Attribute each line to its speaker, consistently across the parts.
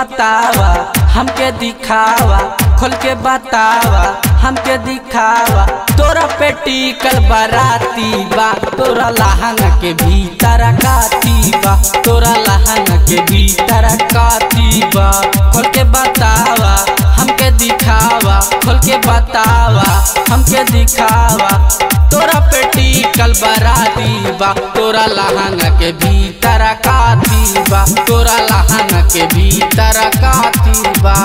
Speaker 1: बतावा हमके दिखावा खोल के बतावा हमके दिखावा तोरा पे टिकल बराती बा तोरा लहंगा के भीतर काती बा तोरा लहंगा के भीतर काती बा खोल के बतावा हमके दिखावा खोल के बतावा हमके दिखावा तोरा पे टिकल बराती बा तोरा लहंगा के भीतर काती बा तोरा लहंगा के भीतर काती बा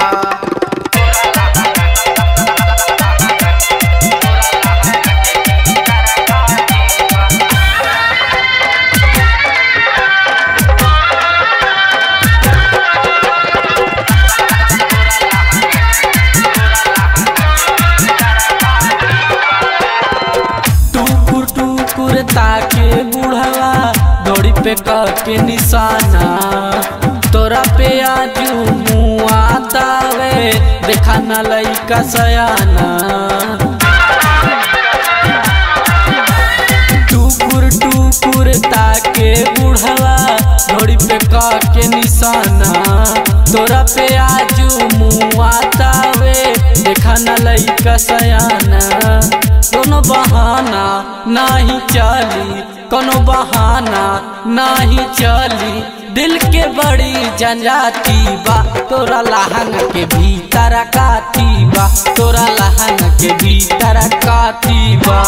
Speaker 1: टुकुर टुकुर ताके बुढ़वा दौड़ी पे के निशाना तोरा पे आजू मुआ तावे देखा न लइका सयाना टुकुर टुकुर ताके बुढ़वा दौड़ी पे के निशाना तोरा पे आजू मुआ तावे देखा न लइका सयाना कोनो बहाना नाही चली कोनो बहाना नाही चली दिल के बड़ी जंजाती बा तोरा लहंग के भीतर काती बा तोरा लहंग के भीतर काती बा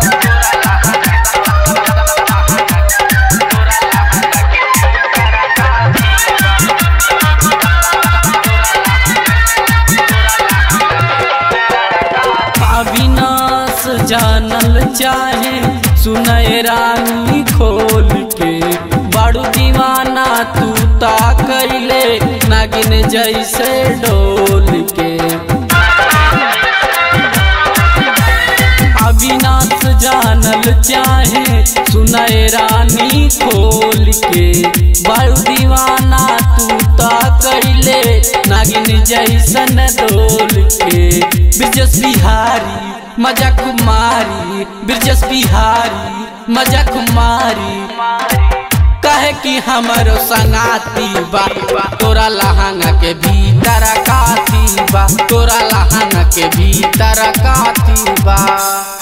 Speaker 1: अविनाश जानल चाहे सुनय रानी खोल के बड़ू दीवाना तू ता कैले नागिन जैसे डोल के अविनाश जानल चाहे सुनय रानी खोल के बड़ू दीवाना तू ता कैले नागिन जैसन डोल के ब्रजस बिहारी मजा कुमारी ब्रजस बिहारी मजा कुमारी कहे कि हमरो संगाती बा तोरा लहंगा के भीतर काती बा तोरा लहंगा के भीतर काती बा